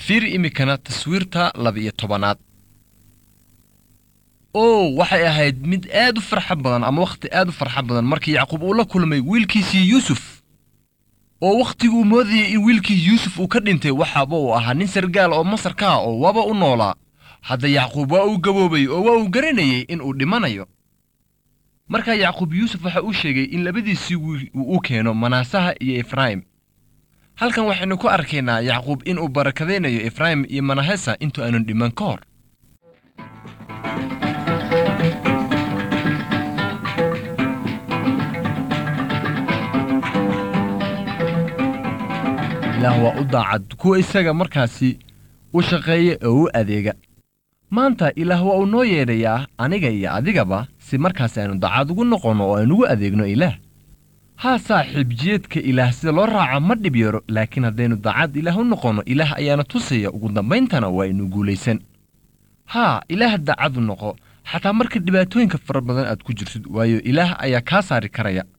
fiiri iminkana taswiirta laba-iyo tobanaad oo waxay ahayd mid aad u farxo badan ama wakhti aad u farxo badan markii yacquub uu la kulmay wiilkiisii yuusuf oo wakhtiguu moodayay in wiilkii yuusuf uu ka dhintay waxaaba uu ahaa nin sargaal oo masar ka ah oo waba u noolaa hadda yacquub waa uu gaboobay oo waa uu garanayay in uu dhimanayo markaa yacquub yuusuf waxa uu sheegay in labadiisii wiil uu u keeno manaasaha iyo efraim halkan waxaynu ku arkaynaa yacquub inuu barakadaynayo efraim iyo manahesa intuu aanun dhiman ka hor ilaah waa u daacad kuwa isaga markaasi u shaqeeya oo u adeega maanta ilaah waa uu noo yeedhayaa aniga iyo adigaba si markaasi aynu daacad ugu noqonno oo aynugu adeegno ilaah haa saaxiib jiyeedka ilaah sida loo raaca ma dhib yaro laakiin haddaynu daacad ilaah u noqonno ilaah ayaana tusaya ugu dambayntana waa aynu guulaysan haa ilaah daacad u noqo xataa marka dhibaatooyinka fara badan aad ku jirtid waayo ilaah ayaa kaa saari karaya